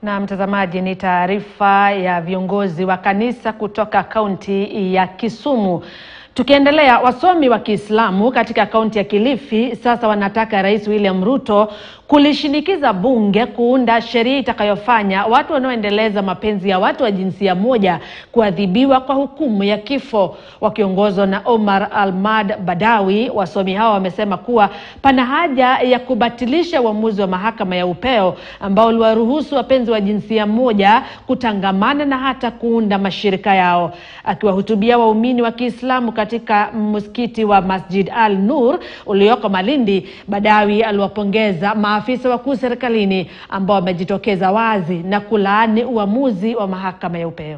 Na mtazamaji, ni taarifa ya viongozi wa kanisa kutoka kaunti ya Kisumu. Tukiendelea, wasomi wa Kiislamu katika kaunti ya Kilifi sasa wanataka Rais William Ruto kulishinikiza bunge kuunda sheria itakayofanya watu wanaoendeleza mapenzi ya watu wa jinsia moja kuadhibiwa kwa hukumu ya kifo. Wakiongozwa na Omar Almad Badawi, wasomi hao wamesema kuwa pana haja ya kubatilisha uamuzi wa mahakama ya upeo ambao uliwaruhusu wapenzi wa jinsia moja kutangamana na hata kuunda mashirika yao. Akiwahutubia waumini wa Kiislamu katika msikiti wa Masjid Al Nur ulioko Malindi, Badawi aliwapongeza maafisa wakuu serikalini ambao wamejitokeza wazi na kulaani uamuzi wa mahakama ya upeo.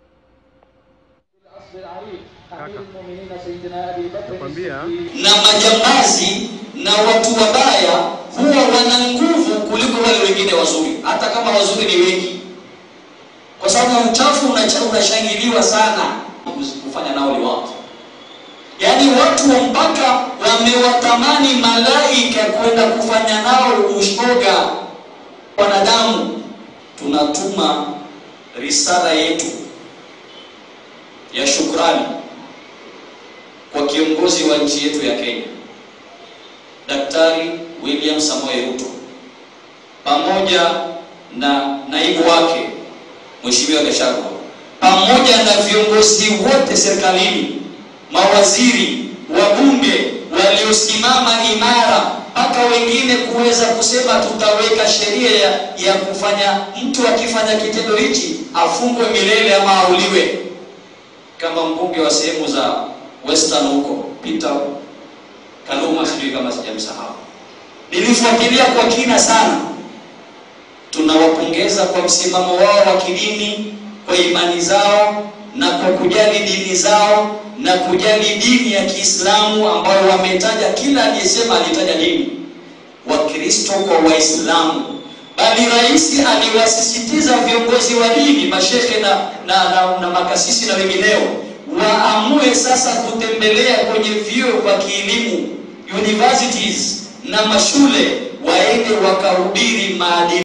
na majambazi na watu wabaya huwa wana nguvu kuliko wale wengine wazuri, hata kama wazuri ni wengi, kwa sababu uchafu unacha- unashangiliwa sana kufanya nao liwapo. Yaani watu wa mpaka wamewatamani malaika kwenda kufanya nao ushoga. Wanadamu tunatuma risala yetu ya shukrani kwa kiongozi wa nchi yetu ya Kenya Daktari William Samoei Ruto pamoja na naibu wake Mheshimiwa Gachagua pamoja na viongozi wote serikalini, mawaziri, wabunge waliosimama imara, mpaka wengine kuweza kusema tutaweka sheria ya, ya kufanya mtu akifanya kitendo hichi afungwe milele ama auliwe, kama mbunge wa sehemu za Western huko Peter Kaluma, sijui kama sijamsahau. Nilifuatilia kwa kina sana. Tunawapongeza kwa msimamo wao wa kidini, kwa imani zao na kwa kujali dini zao na kujali dini ya Kiislamu ambayo wametaja, kila aliyesema alitaja dini, Wakristo kwa Waislamu, bali rais aliwasisitiza viongozi wa dini, mashehe na, na, na, na makasisi na wengineo waamue sasa kutembelea kwenye vyuo vya kielimu universities na mashule, waende wakahubiri maadili